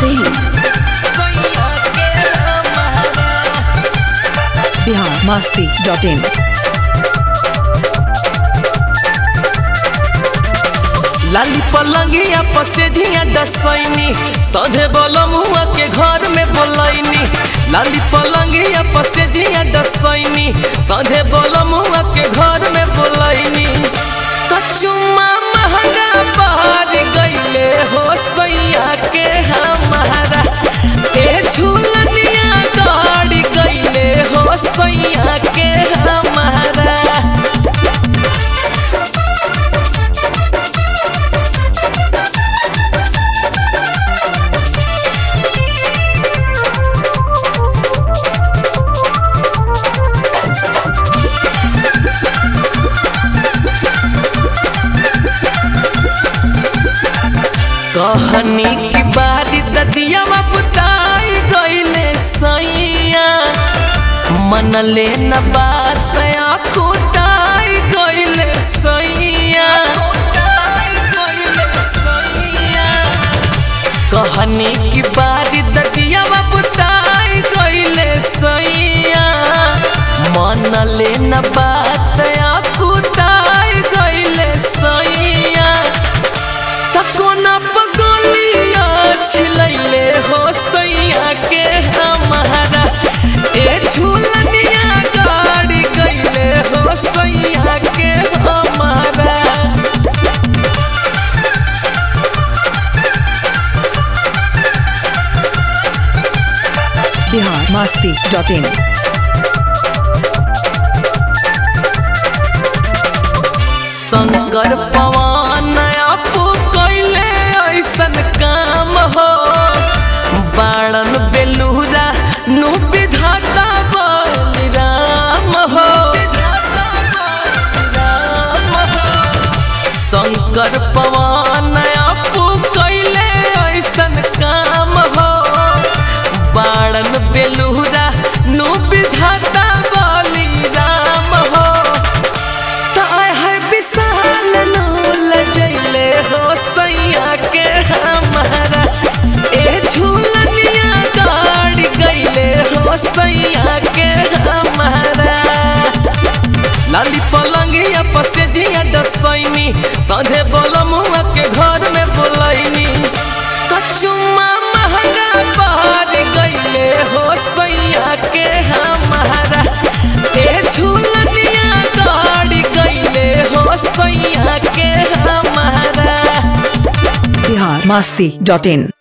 Singh Bihar Masti dot in लाली पलंगिया पसेझिया डसैनी सझे बोलमुआ के घर में बोलैनी लाली पलंगिया पसेझिया डसैनी सझे बोलमुआ के घर में बोलैनी कचुमा महंगा बहार गईले हो सैया के हमारा ए झूलनिया गाड़ी गईले हो सैया के हमारा कहनी की बारी ददिया बुताई गईले सैया मन ले न बात कुताई गईले सैया कहनी की बारी ददिया बुताई गईले सैया मन ले न बात कुताई गईले सैया तकोना पगोलिया छिलैले हो सैया के हमारा ए झूलनिया गाड़ी गईले हो सैया के हमारा बिहार मस्ती डॉट इन शंकर पवन आपो कैले ऐसन काम हो बाणन बेलूरा नु विधाता बलिराम हो शंकर पवन आपो कैले ऐसन काम हो बाणन बेलूरा नु विधाता बलिराम हो ताय है विशाल नूल जैले हो सैया के हमारा ए झूलनिया गाड़ी गईले हो सैया के हमारा लाली पलंगिया पसेझिया डसैनी सझे बोलमुआ के घर में बोलैनी कचुमा महंगा बहार गईले हो सैया के हमारा ए झूलनिया गाड़ी गईले हो सैया के हमारा बिहार मस्ती डॉट इन